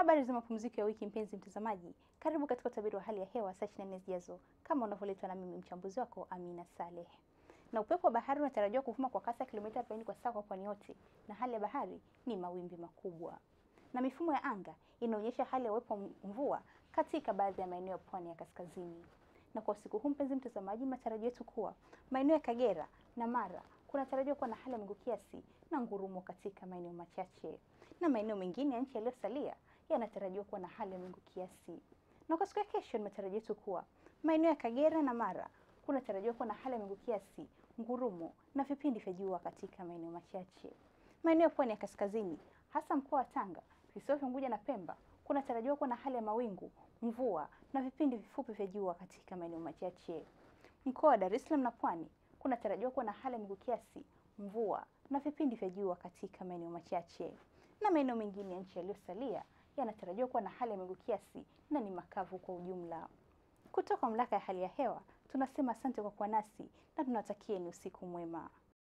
Habari za mapumziko ya wiki, mpenzi mtazamaji, karibu katika utabiri wa hali ya hewa saa 24 zijazo, kama unavyoletwa na mimi mchambuzi wako Amina Saleh. Na upepo wa bahari unatarajiwa kuvuma kwa kasi ya kilomita 40 kwa saa kwa pwani yote, na hali ya bahari ni mawimbi makubwa. Na mifumo ya anga inaonyesha hali ya uwepo wa mvua katika baadhi ya maeneo ya pwani ya kaskazini. Na kwa usiku huu, mpenzi mtazamaji, matarajio yetu kuwa maeneo ya Kagera na Mara kunatarajiwa kuwa na hali ya mawingu kiasi na ngurumo katika maeneo machache, na maeneo mengine ya nchi yaliyosalia yanatarajiwa kuwa na hali ya mawingu kiasi. Na kwa siku ya kesho, ni matarajio yetu kuwa maeneo ya Kagera na Mara kunatarajiwa kuwa na hali ya mawingu kiasi, ngurumo na vipindi vya jua katika maeneo machache. Maeneo ya pwani ya kaskazini, hasa mkoa wa Tanga, visiwa vya Unguja na Pemba kunatarajiwa kuwa na hali ya mawingu, mvua na vipindi vifupi vya jua katika maeneo machache. Mkoa wa Dar es Salaam na Pwani kunatarajiwa kuwa na hali ya mawingu kiasi, mvua na vipindi vya jua katika maeneo machache. Na maeneo mengine ya nchi yaliyosalia yanatarajiwa kuwa na hali ya mawingu kiasi na ni makavu kwa ujumla. Kutoka Mamlaka ya Hali ya Hewa tunasema asante kwa kuwa nasi na tunawatakieni usiku mwema.